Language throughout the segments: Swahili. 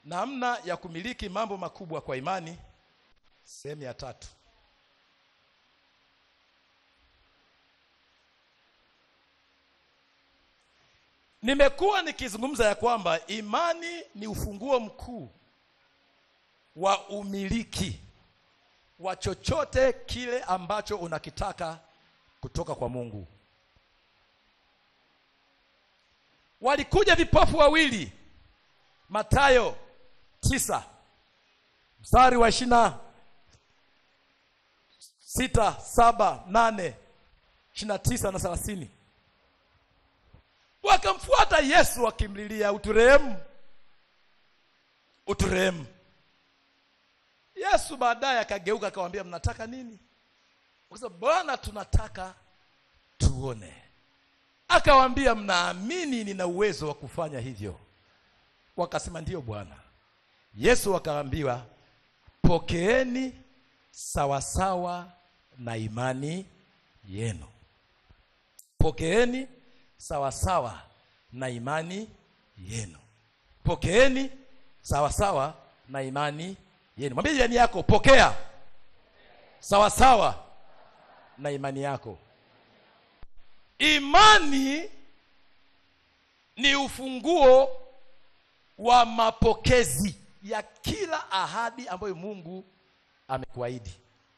namna ya kumiliki mambo makubwa kwa imani sehemu ya tatu nimekuwa nikizungumza ya kwamba imani ni ufunguo mkuu wa umiliki wa chochote kile ambacho unakitaka kutoka kwa mungu walikuja vipofu wawili matayo tisa mstari wa ishirina sita saba nane ishirina tisa na thelathini wakamfuata yesu wakimlilia uturehemu uturehemu yesu baadaye akageuka akawambia mnataka nini akasema bwana tunataka tuone akawambia mnaamini nina uwezo wa kufanya hivyo wakasema ndiyo bwana yesu akaambiwa pokeeni sawasawa na imani yenu pokeeni sawasawa na imani yenu pokeeni sawasawa na imani yenu mwambie jirani yako pokea sawasawa na imani yako imani ni ufunguo wa mapokezi ya kila ahadi ambayo mungu amekuahidi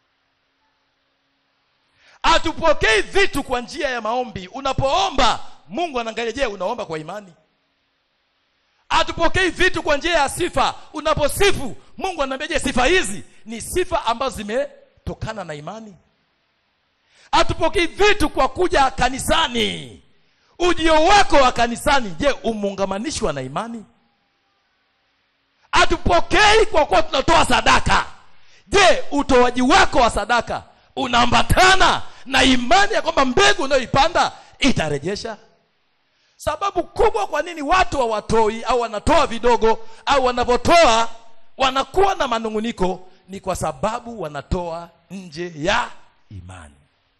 hatupokei vitu kwa njia ya maombi unapoomba mungu anaangalia je unaomba kwa imani hatupokei vitu kwa njia ya sifa unaposifu mungu anaambia je sifa hizi ni sifa ambazo zimetokana na imani hatupokei vitu kwa kuja kanisani ujio wako wa kanisani je umeungamanishwa na imani hatupokei kwa kuwa tunatoa sadaka je utoaji wako wa sadaka unaambatana na imani ya kwamba mbegu unayoipanda itarejesha sababu kubwa kwa nini watu hawatoi au wanatoa vidogo au wanapotoa wanakuwa na manunguniko ni kwa sababu wanatoa nje ya imani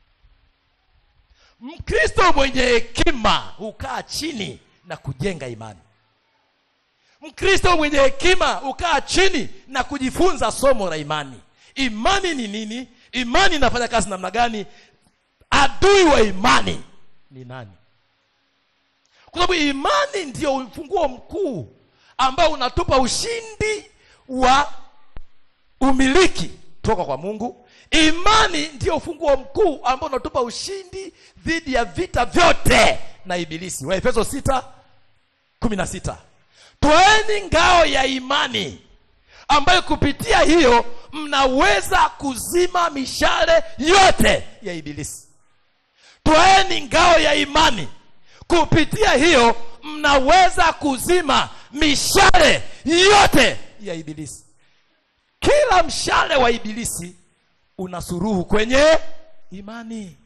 mkristo mwenye hekima hukaa chini na kujenga imani mkristo mwenye hekima hukaa chini na kujifunza somo la imani imani ni nini imani inafanya kazi namna gani adui wa imani ni nani kwa sababu imani ndio ufunguo mkuu ambao unatupa ushindi wa umiliki toka kwa mungu imani ndio ufunguo mkuu ambao unatupa ushindi dhidi ya vita vyote na ibilisi waefeso 6 16 twaeni ngao ya imani ambayo kupitia hiyo mnaweza kuzima mishale yote ya ibilisi twaeni ngao ya imani kupitia hiyo mnaweza kuzima mishale yote ya ibilisi kila mshale wa ibilisi una suruhu kwenye imani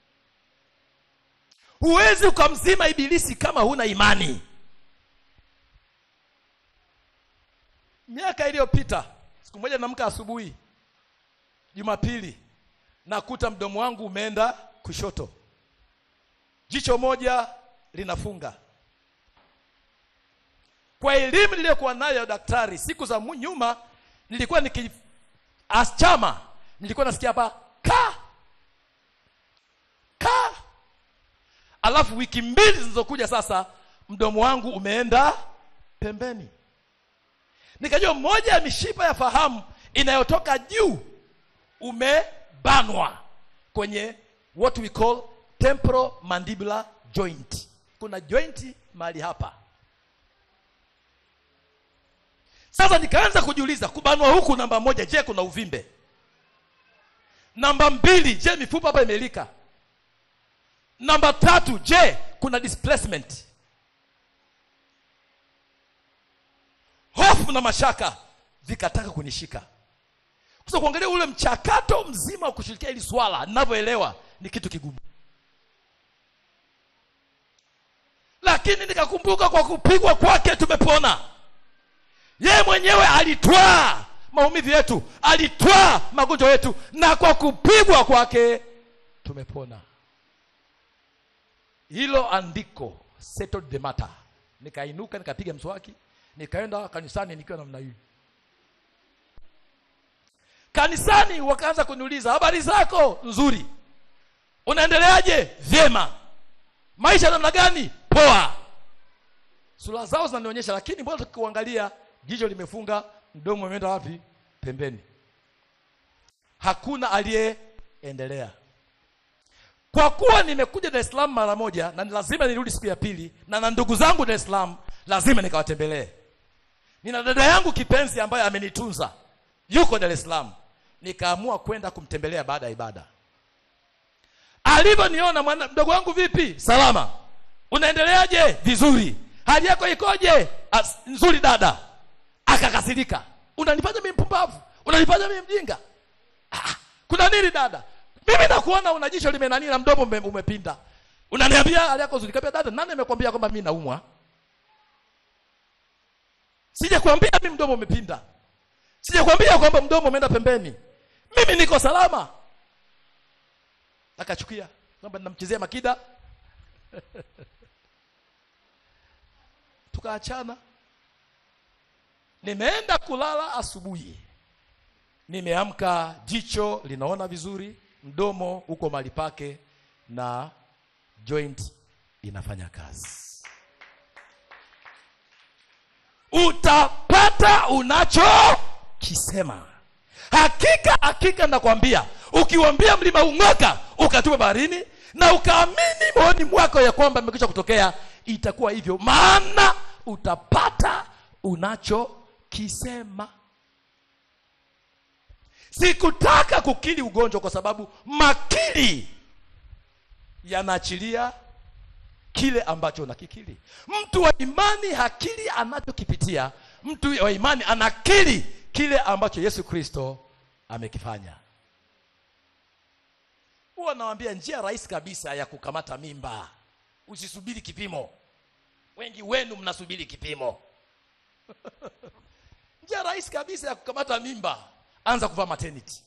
huwezi ukamzima ibilisi kama huna imani miaka iliyopita siku moja namka asubuhi jumapili nakuta mdomo wangu umeenda kushoto jicho moja linafunga kwa elimu niliyokuwa nayo ya daktari siku za mu- nyuma nilikuwa niki aschama nilikuwa nasikia hapa ka ka alafu wiki mbili zilizokuja sasa mdomo wangu umeenda pembeni nikajua moja ya mishipa ya fahamu inayotoka juu umebanwa kwenye what we call temporal mandibular joint kuna joint mahali hapa sasa nikaanza kujiuliza kubanwa huku namba moja je kuna uvimbe namba mbili je mifupa hapa imelika namba tatu je kuna displacement hofu na mashaka vikataka kunishika sasa kuangalia ule mchakato mzima wa kushirikia hili swala ninavyoelewa ni kitu kigumu lakini nikakumbuka kwa kupigwa kwake tumepona yeye mwenyewe alitwaa maumivu yetu alitwaa magonjwa yetu na kwa kupigwa kwake tumepona hilo andiko settled the matter nikainuka nikapiga mswaki nikaenda kanisani nikiwa namna hii kanisani wakaanza kuniuliza habari zako nzuri unaendeleaje vyema maisha namna gani poa sura zao zinanionyesha lakini mbona tukiuangalia jicho limefunga mdomo umeenda wapi pembeni hakuna aliyeendelea kwa kuwa nimekuja dar es salaam mara moja na ni lazima nirudi siku ya pili na na ndugu zangu dar es salaam lazima nikawatembelee nina dada yangu kipenzi ambaye amenitunza yuko dar es salaam nikaamua kwenda kumtembelea baada ya ibada alivyoniona mwana mdogo wangu vipi salama unaendeleaje vizuri hali yako ikoje As, nzuri dada akakasirika unanifanya mimi mpumbavu unanifanya mimi mjinga ah, kuna nini dada mimi nakuona una jicho limenani na mdomo ume, umepinda unaniambia hali yako nzuri kabisa dada nani amekwambia kwamba mimi naumwa sijakwambia mimi mdomo umepinda sijakwambia kwamba mdomo umeenda pembeni mimi niko salama akachukia kwamba ninamchezea makida tukaachana nimeenda kulala asubuhi nimeamka jicho linaona vizuri mdomo uko mahali pake na joint inafanya kazi utapata unachokisema hakika hakika nakwambia ukiwambia mlima ung'oka ukatupa baharini na ukaamini moyoni mwako ya kwamba imekwisha kutokea itakuwa hivyo maana utapata unachokisema sikutaka kukili ugonjwa kwa sababu makili yanaachilia kile ambacho unakikili mtu wa imani hakili anachokipitia mtu wa imani anakili kile ambacho yesu kristo amekifanya huwa nawambia njia rahisi kabisa ya kukamata mimba usisubiri kipimo wengi wenu mnasubiri kipimo njia rahisi kabisa ya kukamata mimba anza kuvaa maternity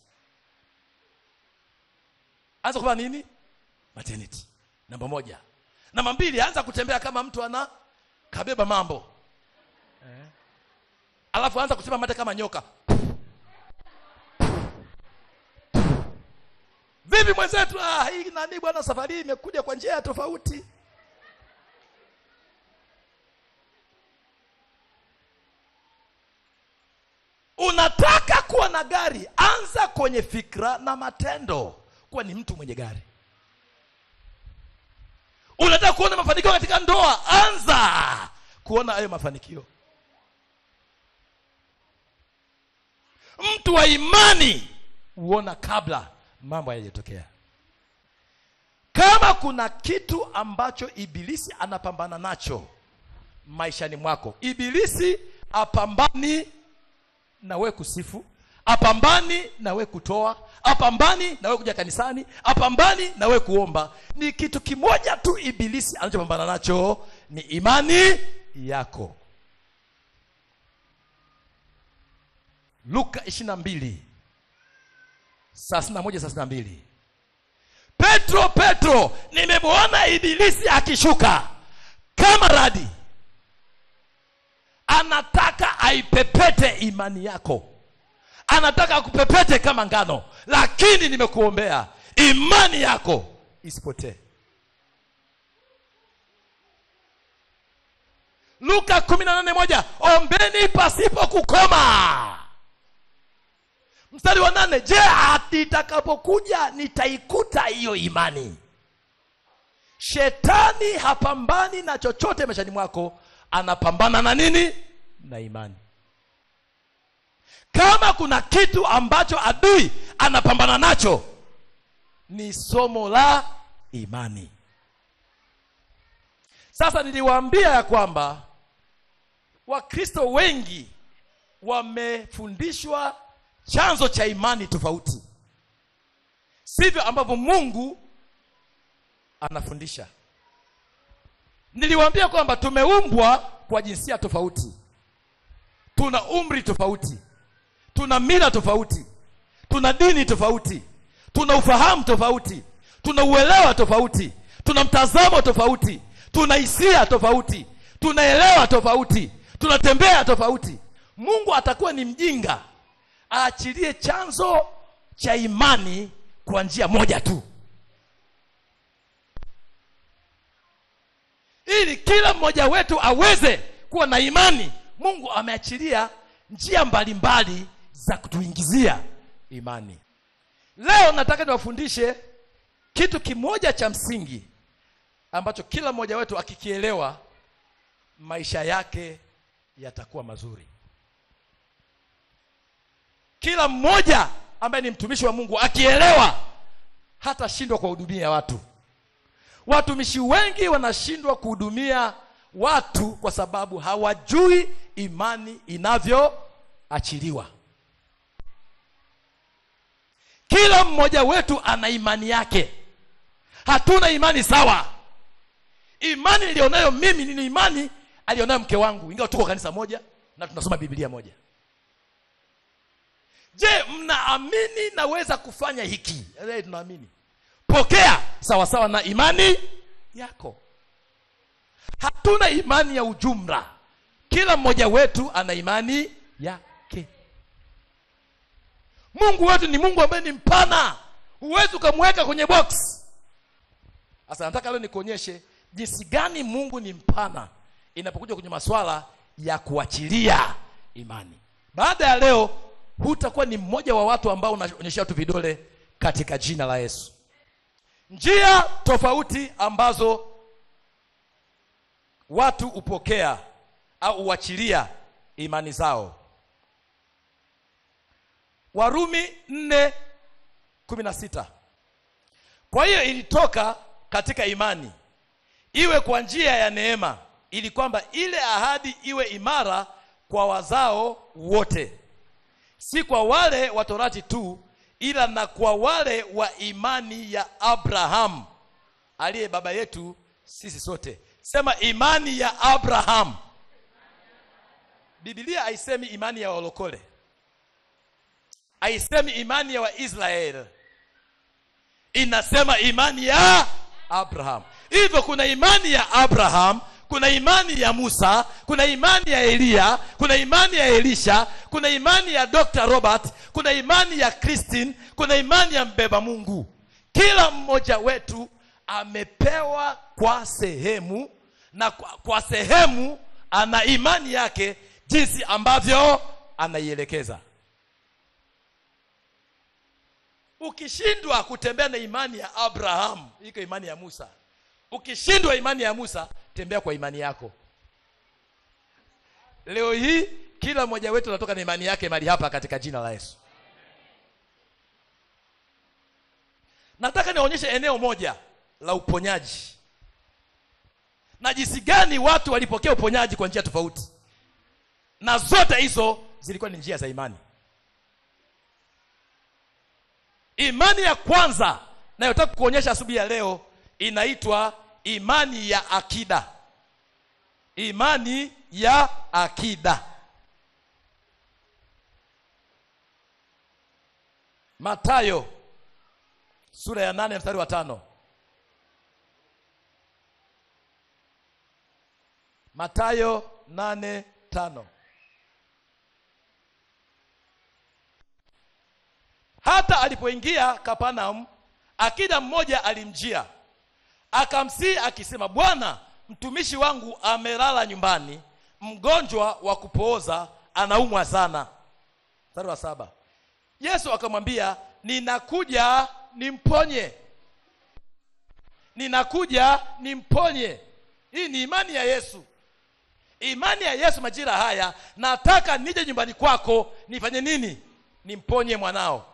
anza kuvaa nini maternity namba moja namba mbili anza kutembea kama mtu ana kabeba mambo eh. alafu anza kusema mate kama nyoka vipi mwenzetu ah, hii nani bwana safari hii imekuja kwa njia ya tofauti unataka kuwa na gari anza kwenye fikra na matendo kuwa ni mtu mwenye gari unataka kuona mafanikio katika ndoa anza kuona hayo mafanikio mtu wa imani huona kabla mambo hayajatokea kama kuna kitu ambacho ibilisi anapambana nacho maishani mwako ibilisi apambani na we kusifu apambani na we kutoa apambani na we kuja kanisani apambani na we kuomba ni kitu kimoja tu ibilisi anachopambana nacho ni imani yako luka ishiri na mbili thelathini na moja thelathini na mbili petro petro nimemwona ibilisi akishuka kama radi anataka aipepete imani yako anataka akupepete kama ngano lakini nimekuombea imani yako isipotee luka kumi na nane moja ombeni pasipo kukoma mstari wa nane je hati itakapokuja nitaikuta hiyo imani shetani hapambani na chochote maishani mwako anapambana na nini na imani kama kuna kitu ambacho adui anapambana nacho ni somo la imani sasa niliwaambia ya kwamba wakristo wengi wamefundishwa chanzo cha imani tofauti sivyo ambavyo mungu anafundisha niliwaambia kwamba tumeumbwa kwa jinsia tofauti tuna umri tofauti tuna mila tofauti tuna dini tofauti tuna ufahamu tofauti tuna uelewa tofauti tuna mtazamo tofauti tuna hisia tofauti tunaelewa tofauti tunatembea tofauti mungu atakuwa ni mjinga aachilie chanzo cha imani kwa njia moja tu ili kila mmoja wetu aweze kuwa na imani mungu ameachilia njia mbalimbali za kutuingizia imani leo nataka niwafundishe kitu kimoja cha msingi ambacho kila mmoja wetu akikielewa maisha yake yatakuwa mazuri kila mmoja ambaye ni mtumishi wa mungu akielewa hatashindwa kuwahudumia watu watumishi wengi wanashindwa kuhudumia watu kwa sababu hawajui imani inavyoachiliwa kila mmoja wetu ana imani yake hatuna imani sawa imani nilionayo mimi ni imani alionayo mke wangu ingawa tuko kanisa moja na tunasoma biblia moja je mnaamini naweza kufanya hiki Eh, tunaamini pokea sawa sawa na imani yako hatuna imani ya ujumla kila mmoja wetu ana imani yake mungu wetu ni mungu ambaye ni mpana huwezi ukamweka kwenye box sasa nataka leo nikuonyeshe jinsi gani mungu ni mpana inapokuja kwenye maswala ya kuachilia imani baada ya leo hutakuwa ni mmoja wa watu ambao unaonyesha watu vidole katika jina la yesu njia tofauti ambazo watu hupokea au huachilia imani zao warumi nne kumi na sita kwa hiyo ilitoka katika imani iwe kwa njia ya neema ili kwamba ile ahadi iwe imara kwa wazao wote si kwa wale wa torati tu ila na kwa wale wa imani ya abraham aliye baba yetu sisi sote sema imani ya abraham bibilia haisemi imani ya walokole haisemi imani ya waisraeli inasema imani ya abraham hivyo kuna imani ya abraham kuna imani ya musa kuna imani ya eliya kuna imani ya elisha kuna imani ya dr robert kuna imani ya christine kuna imani ya mbeba mungu kila mmoja wetu amepewa kwa sehemu na kwa, kwa sehemu ana imani yake jinsi ambavyo anaielekeza ukishindwa kutembea na imani ya abraham iko imani ya musa ukishindwa imani ya musa tembea kwa imani yako leo hii kila mmoja wetu anatoka na imani yake mali hapa katika jina la yesu nataka nionyeshe eneo moja la uponyaji na jinsi gani watu walipokea uponyaji kwa njia tofauti na zote hizo zilikuwa ni njia za imani imani ya kwanza nayotaka kuonyesha asubuhi ya leo inaitwa imani ya akida imani ya akida matayo sura ya nane mstari wa tano matayo nane tano hata alipoingia kapanam akida mmoja alimjia akamsii akisema bwana mtumishi wangu amelala nyumbani mgonjwa wa kupooza anaumwa sana mstari wa saba yesu akamwambia ninakuja nimponye ninakuja nimponye hii ni imani ya yesu imani ya yesu majira haya nataka nije nyumbani kwako nifanye nini nimponye mwanao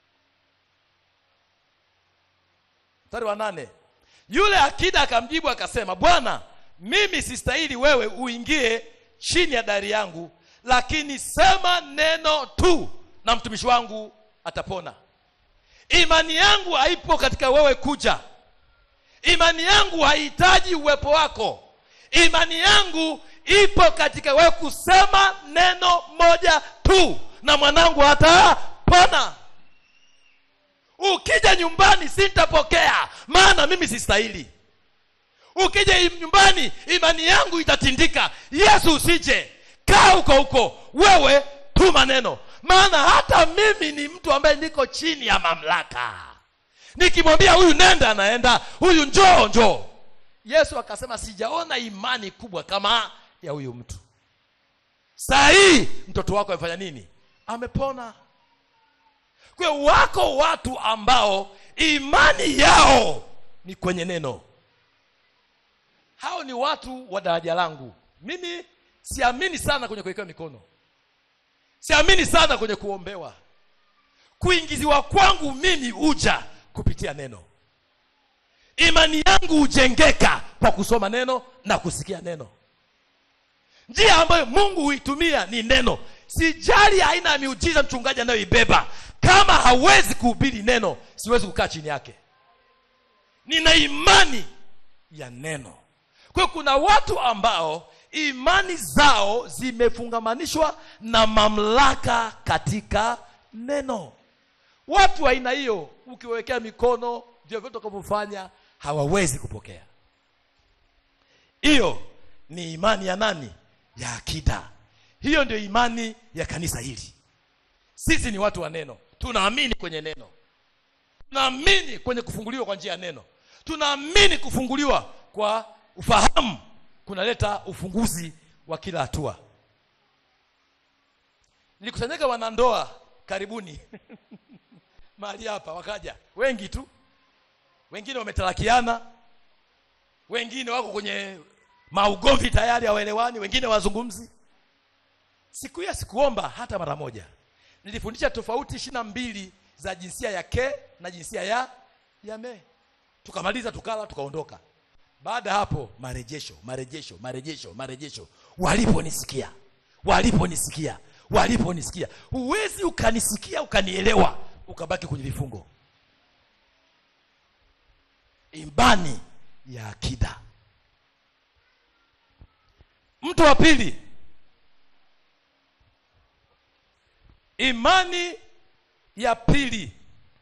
mstari wa nane yule akida akamjibu akasema bwana mimi sistahili wewe uingie chini ya dari yangu lakini sema neno tu na mtumishi wangu atapona imani yangu haipo katika wewe kuja imani yangu haihitaji uwepo wako imani yangu ipo katika wewe kusema neno moja tu na mwanangu atapona ukija nyumbani sitapokea maana mimi sistahili ukija nyumbani imani yangu itatindika yesu usije kaa huko huko wewe tuma neno maana hata mimi ni mtu ambaye niko chini ya mamlaka nikimwambia huyu nenda anaenda huyu njoo njoo yesu akasema sijaona imani kubwa kama ya huyu mtu saa hii mtoto wako amefanya nini amepona kwa hiyo wako watu ambao imani yao ni kwenye neno hao ni watu wa daraja langu mimi siamini sana kwenye kuwekewa mikono siamini sana kwenye kuombewa kuingiziwa kwangu mimi huja kupitia neno imani yangu hujengeka kwa kusoma neno na kusikia neno njia ambayo mungu huitumia ni neno sijali aina ya miujiza mchungaji anayoibeba kama hawezi kuhubiri neno siwezi kukaa chini yake nina imani ya neno kwa hiyo kuna watu ambao imani zao zimefungamanishwa na mamlaka katika neno watu wa aina hiyo ukiwekea mikono vyovyote utakavyofanya hawawezi kupokea hiyo ni imani ya nani ya akida hiyo ndio imani ya kanisa hili sisi ni watu wa neno tunaamini kwenye neno tunaamini kwenye kufunguliwa kwa njia ya neno tunaamini kufunguliwa kwa ufahamu kunaleta ufunguzi wa kila hatua nilikusanyika wanandoa karibuni mahali hapa wakaja wengi tu wengine wametarakiana wengine wako kwenye maugomvi tayari hawaelewani wengine wazungumzi siku hiyo sikuomba hata mara moja nilifundisha tofauti ishiri na mbili za jinsia ya ke na jinsia ya ya me tukamaliza tukala tukaondoka baada ya hapo marejesho marejesho marejesho marejesho waliponisikia waliponisikia waliponisikia huwezi ukanisikia ukanielewa ukabaki kwenye vifungo imani ya akida mtu wa pili imani ya pili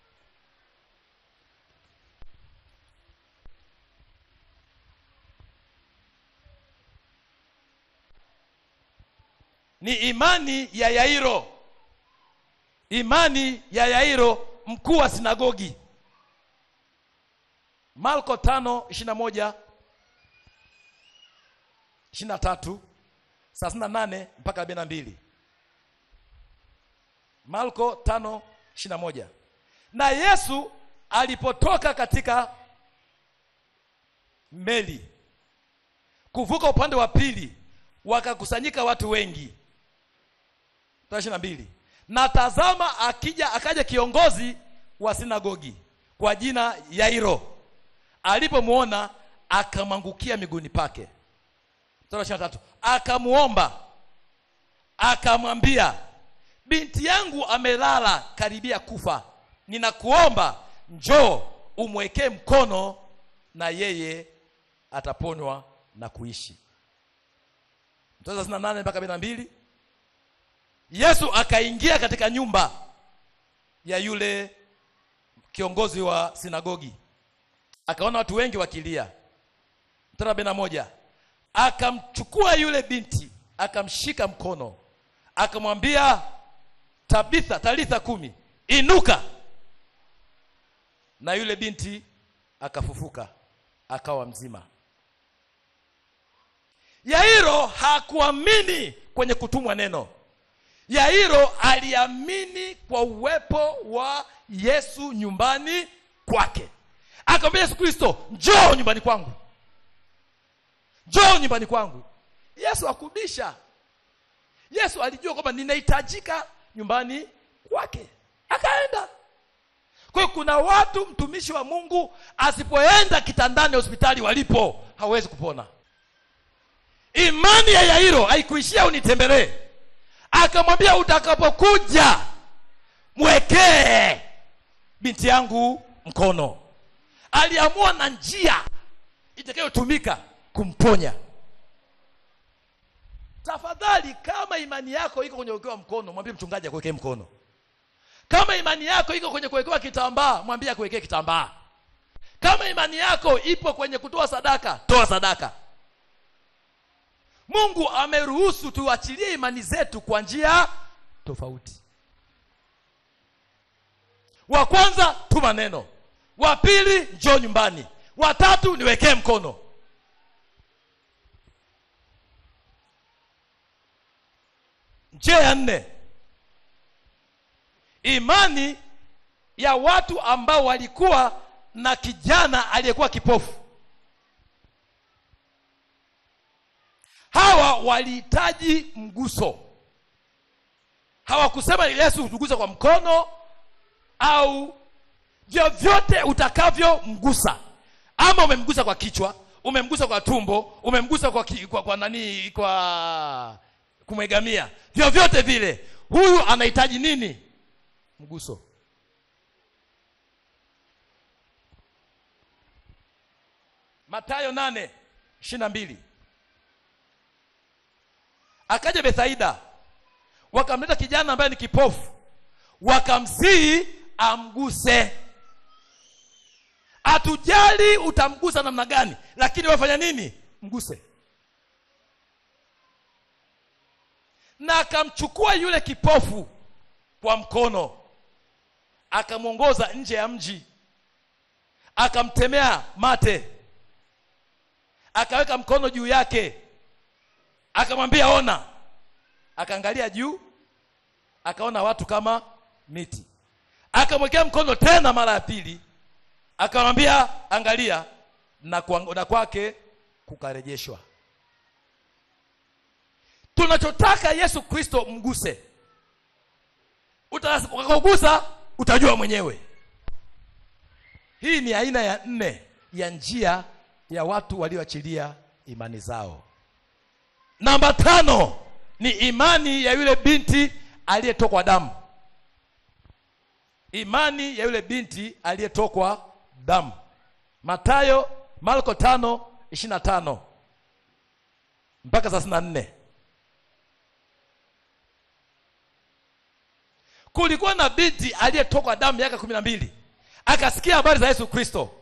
ni imani ya yairo imani ya yairo mkuu wa sinagogi marko tano ishirina moja ishirina tatu thelathini na nane mpaka arobaini na mbili marko tano ishirina moja na yesu alipotoka katika meli kuvuka upande wa pili wakakusanyika watu wengi ishiri na mbili na tazama akija akaja kiongozi wa sinagogi kwa jina yairo alipomwona akamwangukia miguuni pake mstari wa tatu akamuomba akamwambia binti yangu amelala karibia kufa ninakuomba njoo umwekee mkono na yeye ataponywa na kuishi mstari wa thelathini na nane mpaka arobaini na mbili yesu akaingia katika nyumba ya yule kiongozi wa sinagogi akaona watu wengi wakilia mstari arobaini na moja akamchukua yule binti akamshika mkono akamwambia tabitha talitha kumi inuka na yule binti akafufuka akawa mzima yairo hakuamini kwenye kutumwa neno yairo aliamini kwa uwepo wa yesu nyumbani kwake akamwambia yesu kristo njoo nyumbani kwangu njoo nyumbani kwangu yesu akubisha yesu alijua kwamba ninahitajika nyumbani kwake akaenda kwa hiyo kuna watu mtumishi wa mungu asipoenda kitandani hospitali walipo hawezi kupona imani ya yairo haikuishia unitembelee akamwambia utakapokuja mwekee binti yangu mkono aliamua na njia itakayotumika kumponya tafadhali kama imani yako iko kwenye kuwekewa mkono mwambie mchungaji akuwekee mkono kama imani yako iko kwenye kuwekewa kitambaa mwambie akuwekee kitambaa kama imani yako ipo kwenye kutoa sadaka toa sadaka mungu ameruhusu tuachilie imani zetu kwa njia tofauti wa kwanza tuma neno wa pili njoo nyumbani wa tatu niwekee mkono njia ya nne imani ya watu ambao walikuwa na kijana aliyekuwa kipofu hawa walihitaji mguso hawakusema yesu tuguze kwa mkono au vyovyote utakavyomgusa ama umemgusa kwa kichwa umemgusa kwa tumbo umemgusa kwa, ki, kwa, kwa nani kwa kumwegamia vyovyote vile huyu anahitaji nini mguso matayo nane ishiri na mbili akaja bethaida wakamleta kijana ambaye ni kipofu wakamsihi amguse hatujali utamgusa namna gani lakini wafanya nini mguse na akamchukua yule kipofu kwa mkono akamwongoza nje ya mji akamtemea mate akaweka mkono juu yake akamwambia ona akaangalia juu akaona watu kama miti akamwekea mkono tena mara ya pili akamwambia angalia na, kwa, na kwake kukarejeshwa tunachotaka yesu kristo mguse utakagusa utajua mwenyewe hii ni aina ya nne ya njia ya watu walioachilia imani zao namba tano ni imani ya yule binti aliyetokwa damu imani ya yule binti aliyetokwa damu matayo marko tano ishiri na tano mpaka thelathini na nne kulikuwa na binti aliyetokwa damu miaka kumi na mbili akasikia habari za yesu kristo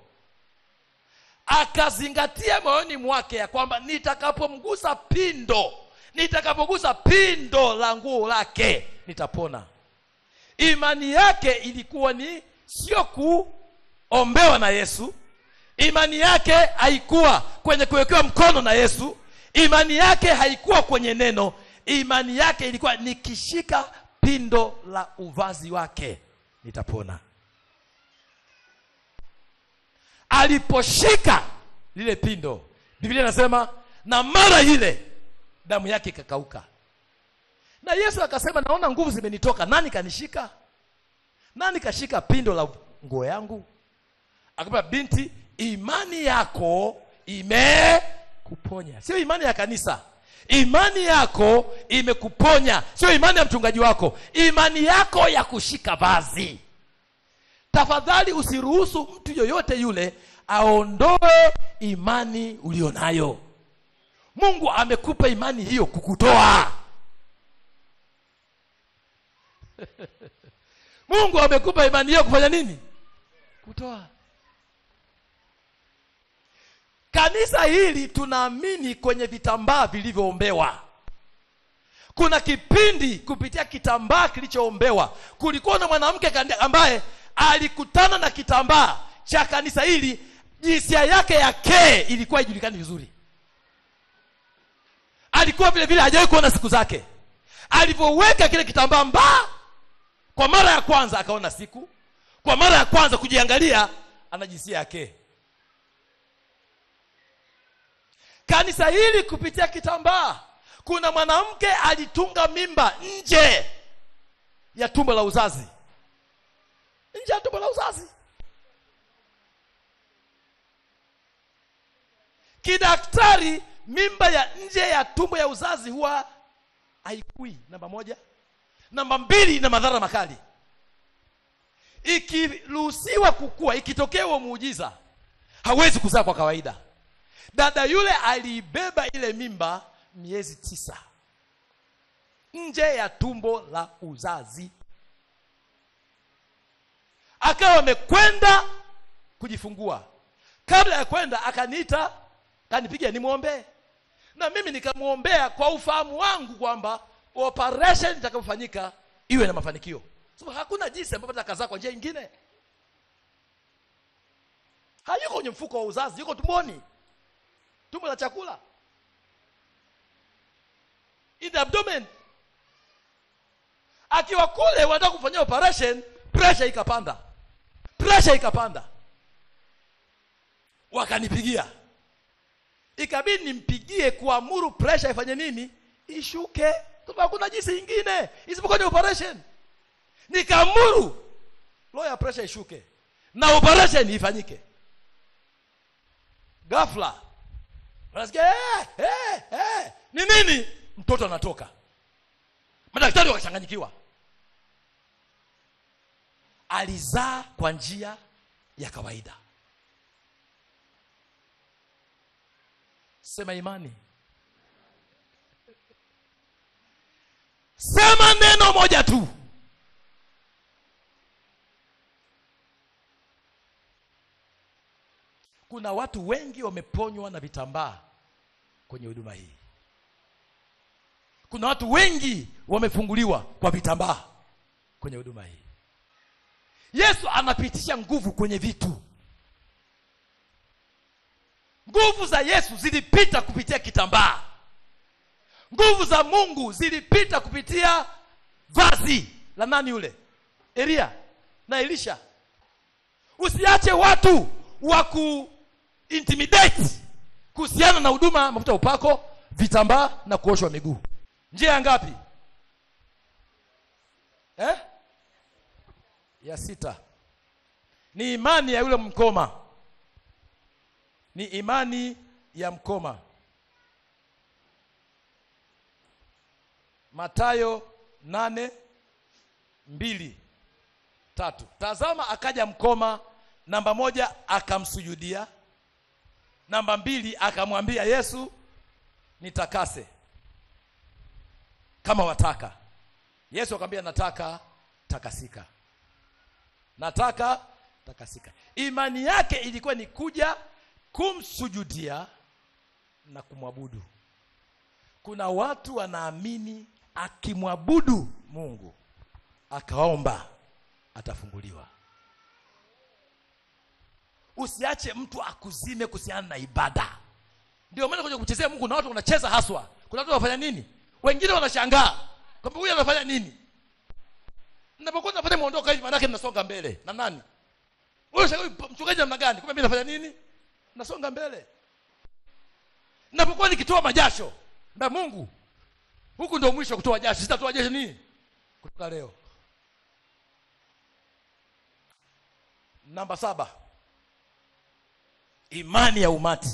akazingatia moyoni mwake ya kwamba nitakapomgusa pindo nitakapogusa pindo la nguo lake nitapona imani yake ilikuwa ni sio kuombewa na yesu imani yake haikuwa kwenye kuwekewa mkono na yesu imani yake haikuwa kwenye neno imani yake ilikuwa nikishika pindo la uvazi wake nitapona aliposhika lile pindo biblia inasema na mara ile damu yake ikakauka na yesu akasema naona nguvu zimenitoka nani kanishika nani kashika pindo la nguo yangu akamba binti imani yako imekuponya sio imani ya kanisa imani yako imekuponya sio imani ya mchungaji wako imani yako ya kushika vazi tafadhali usiruhusu mtu yoyote yule aondoe imani ulio nayo mungu amekupa imani hiyo kukutoa mungu amekupa imani hiyo kufanya nini kutoa kanisa hili tunaamini kwenye vitambaa vilivyoombewa kuna kipindi kupitia kitambaa kilichoombewa kulikuwa na mwanamke ambaye alikutana na kitambaa cha kanisa hili jinsia yake ya kee ilikuwa ijulikani vizuri alikuwa vile vile hajawahi kuona siku zake alivyoweka kile kitambaa mbaa kwa mara ya kwanza akaona siku kwa mara ya kwanza kujiangalia ana jinsia yake kanisa hili kupitia kitambaa kuna mwanamke alitunga mimba nje ya tumbo la uzazi nje ya tumbo la uzazi kidaktari mimba ya nje ya tumbo ya uzazi huwa haikui namba moja namba mbili ina madhara makali ikiruhusiwa kukua ikitokea huo muujiza hawezi kuzaa kwa kawaida dada yule aliibeba ile mimba miezi tisa nje ya tumbo la uzazi akawa amekwenda kujifungua kabla ya kwenda akaniita kanipiga nimwombee na mimi nikamwombea kwa ufahamu wangu kwamba operation itakapofanyika iwe na mafanikio so, hakuna jinsi ambavyo atakazaa kwa njia nyingine hayuko kwenye mfuko wa uzazi yuko tumboni tumbo la chakula in the abdomen akiwa kule wanataka kufanyia operation pressure ikapanda pressure ikapanda wakanipigia ikabidi nimpigie kuamuru pressure ifanye nini ishuke Kwa hakuna jinsi ingine isipokuwa ni operation nikaamuru low ya pressure ishuke na operation ifanyike ghafla unasikia eh, eh, eh. ni nini mtoto anatoka madaktari wakachanganyikiwa alizaa kwa njia ya kawaida sema imani sema neno moja tu kuna watu wengi wameponywa na vitambaa kwenye huduma hii kuna watu wengi wamefunguliwa kwa vitambaa kwenye huduma hii yesu anapitisha nguvu kwenye vitu nguvu za yesu zilipita kupitia kitambaa nguvu za mungu zilipita kupitia vazi la nani yule elia na elisha usiache watu wa kuintimidate kuhusiana na huduma mafuta ya upako vitambaa na kuoshwa miguu njia ya ngapi eh? ya sita ni imani ya yule mkoma ni imani ya mkoma matayo nane mbili tatu tazama akaja mkoma namba moja akamsujudia namba mbili akamwambia yesu nitakase kama wataka yesu akamwambia nataka takasika nataka takasika imani yake ilikuwa ni kuja kumsujudia na kumwabudu kuna watu wanaamini akimwabudu mungu akaomba atafunguliwa usiache mtu akuzime kuhusiana na ibada ndio maana kwenye kuchezea mungu na watu wanacheza haswa kuna watu wanafanya nini wengine wanashangaa kwamba huyu anafanya nini napokuwa nafanya mwondoka hivi maanake mnasonga mbele na nani Wewe shangaa, huyu mchungaji namna gani kumbe mimi nafanya nini nasonga mbele napokuwa nikitoa majasho na mungu huku ndio mwisho wa kutoa jasho sitatoa jasho nini kutoka leo namba saba imani ya umati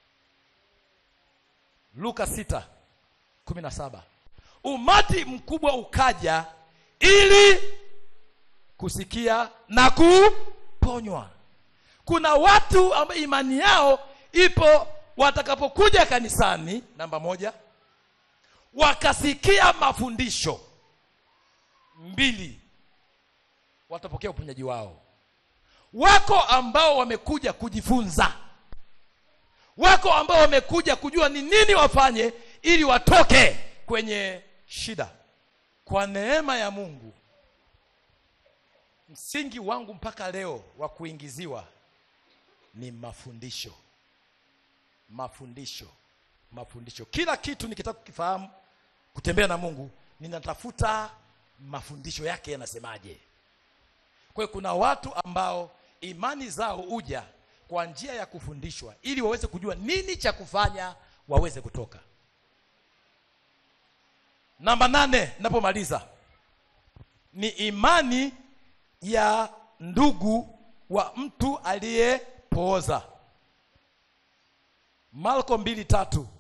luka sita kumi na saba umati mkubwa ukaja ili kusikia na kuponywa kuna watu ambao imani yao ipo watakapokuja kanisani namba moja wakasikia mafundisho mbili watapokea uponyaji wao wako ambao wamekuja kujifunza wako ambao wamekuja kujua ni nini wafanye ili watoke kwenye shida kwa neema ya mungu msingi wangu mpaka leo wa kuingiziwa ni mafundisho mafundisho mafundisho kila kitu nikitaka kukifahamu kutembea na mungu ninatafuta mafundisho yake yanasemaje kwa hiyo kuna watu ambao imani zao huja kwa njia ya kufundishwa ili waweze kujua nini cha kufanya waweze kutoka namba nane napomaliza ni imani ya ndugu wa mtu aliyepooza marko mbili tatu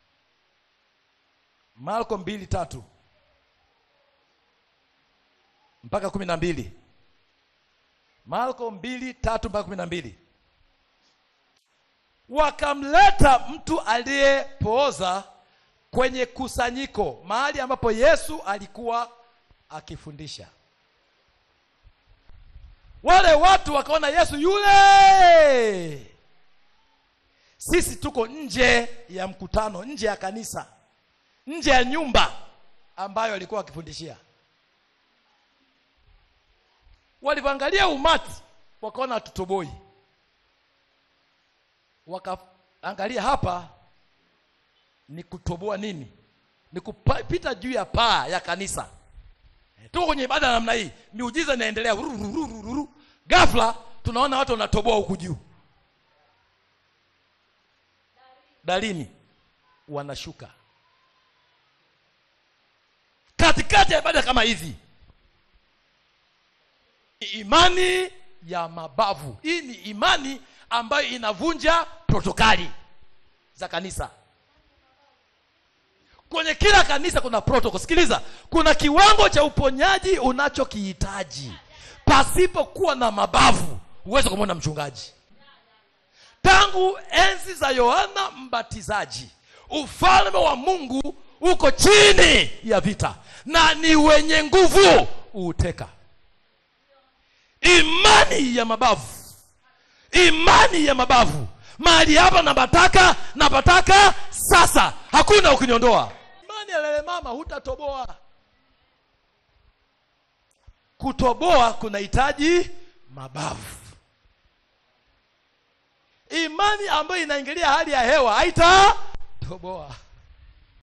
marko mbili tatu mpaka kumi na mbili marko mbili tatu mpaka kumi na mbili wakamleta mtu aliyepooza kwenye kusanyiko mahali ambapo yesu alikuwa akifundisha wale watu wakaona yesu yule sisi tuko nje ya mkutano nje ya kanisa nje ya nyumba ambayo alikuwa akifundishia walivyoangalia umati wakaona hatutoboi wakaangalia hapa ni kutoboa nini ni kupita juu ya paa ya kanisa tuko kwenye ibada ya namna hii miujiza inaendelea rururururu ghafla tunaona watu wanatoboa huku juu darini wanashuka katikati ya ibada kama hizi imani ya mabavu hii ni imani ambayo inavunja protokali za kanisa kwenye kila kanisa kuna protocol sikiliza kuna kiwango cha uponyaji unachokihitaji pasipokuwa na mabavu huwezi kumwona mchungaji tangu enzi za yohana mbatizaji ufalme wa mungu uko chini ya vita na ni wenye nguvu uuteka imani ya mabavu imani ya mabavu mahali hapa napataka napataka sasa hakuna ukiniondoa imani ya lele mama hutatoboa kutoboa kunahitaji mabavu imani ambayo inaingilia hali ya hewa haitatoboa